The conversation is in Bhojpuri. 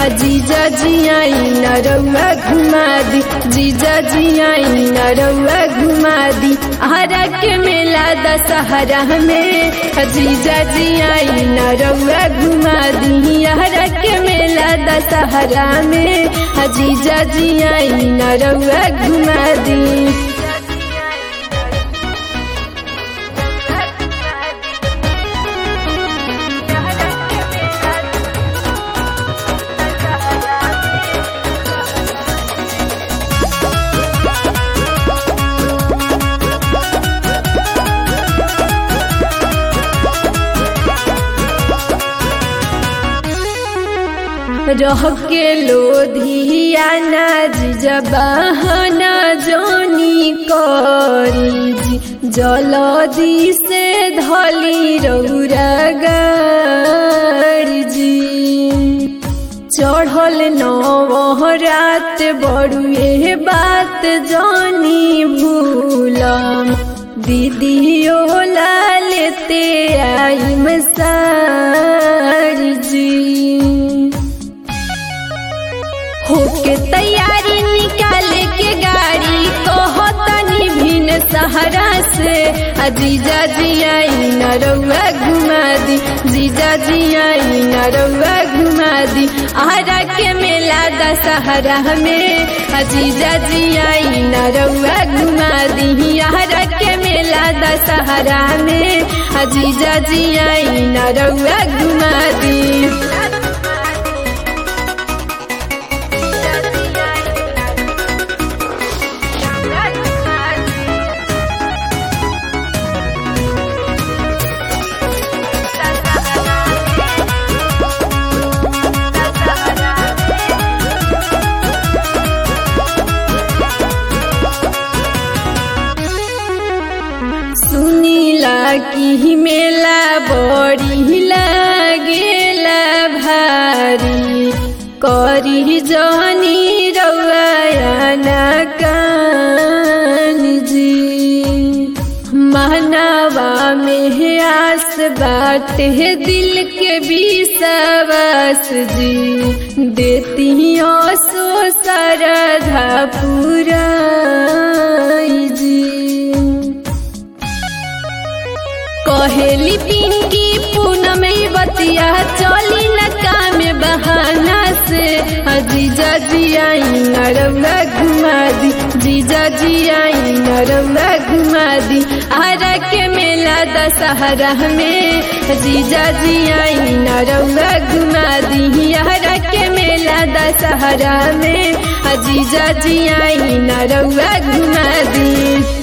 जीजा जी आई नरौआ घुमा दी जीजा जी आई नरौआ घुमा दी हरा के मेला दशहरा में जीजा जी आई नरौआ घुमा दी हरा के मेला दशहरा में जीजा जी आई नरौआ घुमा दी रह के लोधिया नाज जबाहना जोनी करी जी जलदी से धली रौरा गाड़ी जी चढ़ल नवरात बड़ुए बात जानी भूलम दीदियो ला लेते आई मसार जी होके तैयारी निकाले के गाड़ी कहतनी भिन सहारा से जीजा जी आई नरौआ घुमा दी जीजा जी आई नरौआ घुमा दी आरा के मेला दशहरा में जीजा जी आई नरौआ घुमा दी आरा के मेला दशहरा में जीजा जी आई नरौआ घुमा दी सुनीला की मेला बड़ी लागेला भारी करी जनी रौआना कान जी मानवा में आस बात है दिल के विश्वास जी देती सो सरधा पूरा जी कहेली पिंकी पूनम बतिया चली न काम बहाना से जीजा जी आई नरौआ घुमा दी जीजा जी आई नरौआ घुमा दी आरा के मेला दशहरा में जीजा जी आई नरौआ घुमा दी आरा के मेला दशहरा में जीजा जी आई नरौआ घुमा दी